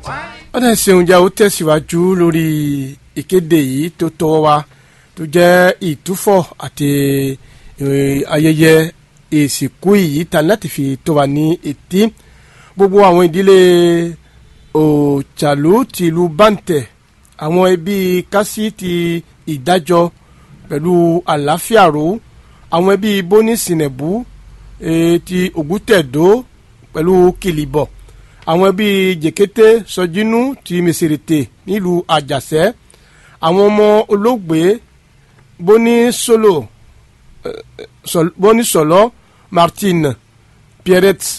ọ̀dà ìṣeun jẹ́ ó tẹ̀síwájú lórí ìkéde yìí tó tọwọ́ wa tó jẹ́ ìtúfọ̀ àti ayẹyẹ ìsìnkú yìí ta láti fi tó wa ní etí gbogbo àwọn ìdílé òòchàlú ti ìlú bàǹtẹ̀ àwọn ẹbí kásí ti ìdájọ́ pẹ̀lú àlàáfíà ro àwọn ẹbí bóní sìnẹ̀bù ti ògùtẹ̀dó pẹ̀lú kìlìbọ̀ àwọn ẹbí jèkété sọjínú ti mèsèrètè nílùú àjàṣẹ́ àwọn ọmọ olóògbé bóní solo bóní sọlọ martine pierrette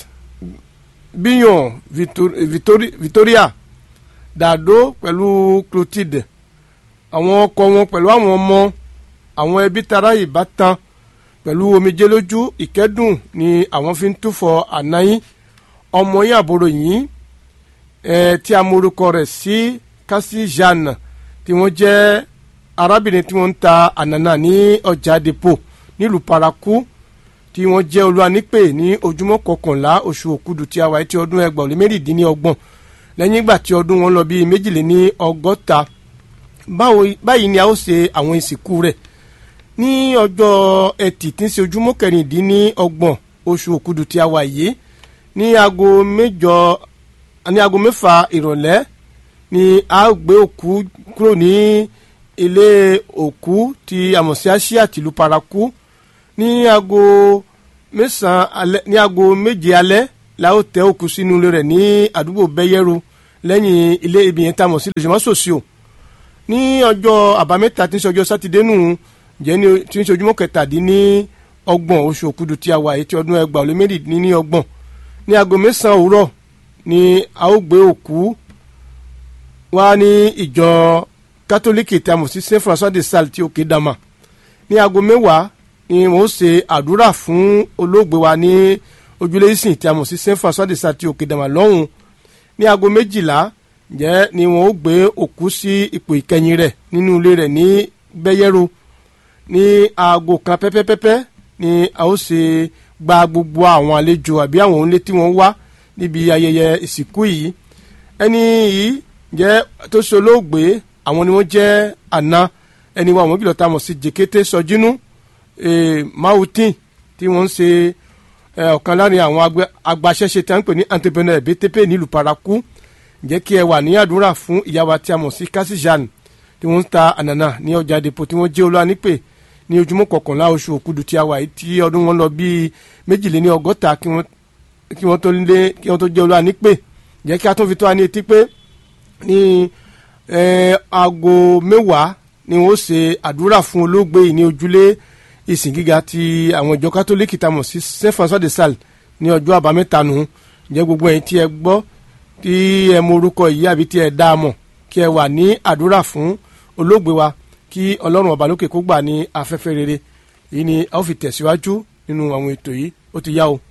bíyàn victoria dàdó pẹ̀lú clotilde àwọn ọkọ wọn pẹ̀lú àwọn ọmọ àwọn ẹbí tara ìbátan pẹ̀lú omijé lójú ìkẹ́dùn ni àwọn fi ń túfọ̀ ànáyín ọmọ yín àbúrò yín ẹ tí a morúkọ rẹ̀ sí kasi jeanne tí wọ́n jẹ́ arábìnrin tí wọ́n ń ta ànànà ní ọjà depo nílùú paraku tí wọ́n jẹ́ olúwanípè ní ojúmọ́ kọkànlá oṣù òkúdu tí a wáyé tí ọdún ẹgbàá ó lé mẹ́rìndínlọ́gbọ̀n lẹ́yìn ìgbà tí ọdún wọn lọ bíi méjìléní ọgọ́ta báyìí ni a ó ṣe àwọn ìsìnkú rẹ̀ ní ọjọ́ ẹtì tí ń ṣe ojúmọ́ kẹrìndínlọ́gbọ̀n oṣù òkúdu tí a wà yìí ní aago mẹ́jọ ní aago mẹ́fà ìrọ̀lẹ́ ni a gbé òkú kúrò ní ilé òkú ti àmọ̀síáṣí àtìlú paraku ní aago mẹ́sàn-án alẹ́ ní aago méje alẹ́ la ó tẹ òkú sínú ilé rẹ̀ ní àdúgbò bẹ́yẹ́rò lẹ́yìn ilé ibi yẹn tá a mọ̀ sí lójúmọ́ sòsì o ní ọjọ́ àbámẹ́ta tí ń ṣe ọjọ́ sátidé nù jẹ́ ní tí ń ṣe ojúmọ́ kẹtàdínní ọgbọ̀n oṣù òkúdu tí a wà yìí tí ọdún ẹgbàá ó lé mẹ́rìndínlẹ́ni ọgbọ̀n ní aago mẹ́sàn-án òwúrọ̀ ni a ó gbé òkú wá ní ìjọ kátólíkì tí a mọ̀ sí saint françois de sales tí òkè dama ní aago mẹ́wàá ni wọ́n ṣe àdúrà fún olóògbé wa ní ojúlé ìsìn tí a mọ̀ sí saint françois de sales tí òkè dama lọ́hùn ní aago méjìlá jẹ́ ni wọ́n ó gbé òkú sí ipò ìkẹyìn rẹ̀ nínú ilé rẹ̀ ní bẹ́yẹ́rò ní aago kan pẹ́pẹ́pẹ́pẹ́ ni a ó ṣe gba gbogbo àwọn àlejò àbí àwọn onílé tí wọ́n wá níbi ayẹyẹ ìsìnkú yìí ẹni yìí jẹ́ tó ṣe olóògbé àwọn ni wọ́n jẹ́ àna ẹni wa àwọn kìlọ̀ tá a mọ̀ sí jèkété sọjínú mautin tí wọ́n ń ṣe ọ̀kan láàrin àwọn agbaṣẹ́ṣe tí a ń pè ní entrepreneur btp nílùú paraku jẹ́ kí ẹ wà ní àdúrà fún ìyá wa tí a mọ̀ sí kásíjàn tí wọ́n ń ta ànànà ní ọjà depo tí wọ́n jẹ́ olúwa nípè ní ojúmọ́ kọkànlá oṣù òkudu tí a wà yìí tí ọdún wọn lọ bíi méjìléní ọgọ́ta kí wọ́n tó lé kí wọ́n tó jẹ́ olúwa nípè jẹ́ kí a tún fi tó wa ní etí pé ní aago mẹ́wàá ni wọ́n ṣe àdúrà fún olóògbé yìí ní ojúlé ìsìn gíga ti àwọn ìjọ kátólíkì tá a mọ̀ sí saint françois de sales ní ọjọ́ àbámẹ́ta nù jẹ́ gbogbo ẹ̀yin tí ẹ gbọ́ tí ẹ mọ orúkọ yìí àbí tí ẹ dá a mọ̀ kí ẹ wà ní àdúrà fún olóògbé wa kí ọlọ́run ọba lókè kó gbà ní afẹ́fẹ́ rere èyí ni a ó fi tẹ̀síwájú nínú àwọn ètò yìí ó ti yá o.